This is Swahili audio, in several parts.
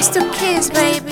It's the kids, baby.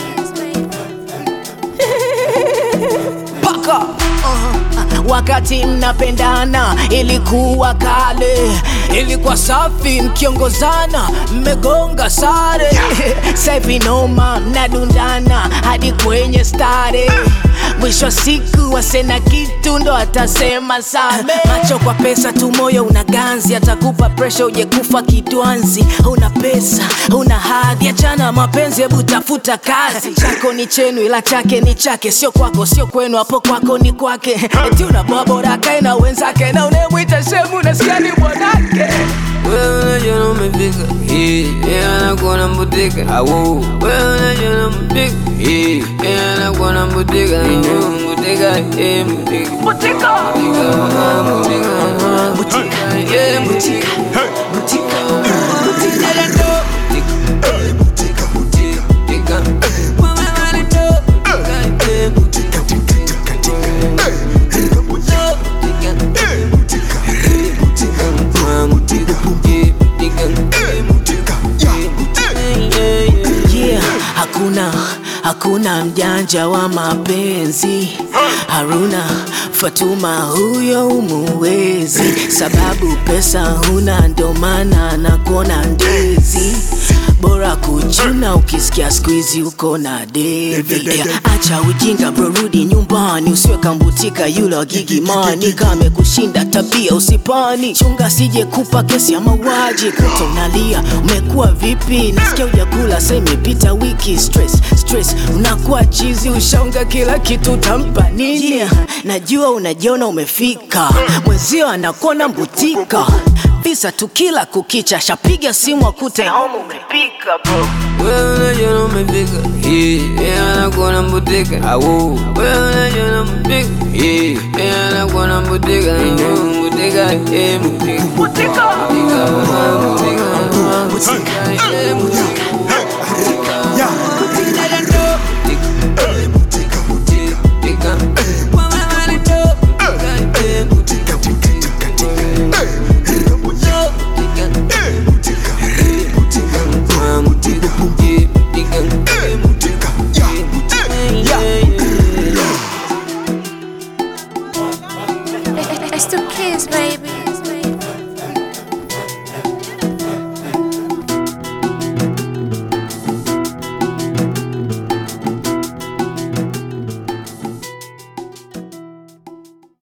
paka uh, wakati mnapendana ilikuwa kale ilikuwa safi mkiongozana mmegonga sare sahivi noma mnadundana hadi kwenye stare mwisho wa siku wasena kitu ndo atasema same macho kwa pesa tu moyo una ganzi atakupa presha uje kufa kidwanzi una pesa una hadhi achana mapenzi hebu tafuta kazi chako ni chenu ila chake ni chake sio kwako sio kwenu hapo kwako ni kwake eti unaboa bora kae na wenzake na unemwita shemu nasikia ni mwanake Wewe unajua umefika hii, yeye anakuwa na mbutika awu. Wewe unajua umefika hii, yeye anakuwa na mbutika awu. Mbutika, eh, mbutika. Mbutika, ah, mbutika, ah, mbutika, eh, mbutika. Mbutika, mbutika, eh, mbutika, mbutika. Wewe unajua mbutika, eh, mbutika, yeah, hakuna hakuna mjanja wa mapenzi haruna fatuma huyo umuwezi sababu pesa huna ndo maana nakuona ndezi bora kuchuna ukisikia skuizi uko na devi yeah, acha ujinga bro rudi nyumbani usiwe kambutika yule wa gigimani kame kushinda tabia usipani chunga sije kupa kesi ya mauaji kuta unalia umekuwa vipi nasikia ujakula sa imepita wiki stress stress unakuwa chizi ushaunga kila kitu utampa nini yeah, najua unajiona umefika mwenzio anakuona mbutika visa tukila kukicha shapiga simu akute home umepika bro Wewe unajua umefika hii, yeye anakuwa na mbutika awu. Wewe unajua umefika hii, yeye anakuwa na mbutika awu. Mbutika, eh, mbutika. Mbutika, ah, mbutika, ah, mbutika, eh, mbutika. Mbutika, wewe unajua mbutika, eh, mbutika. It's the kids, baby.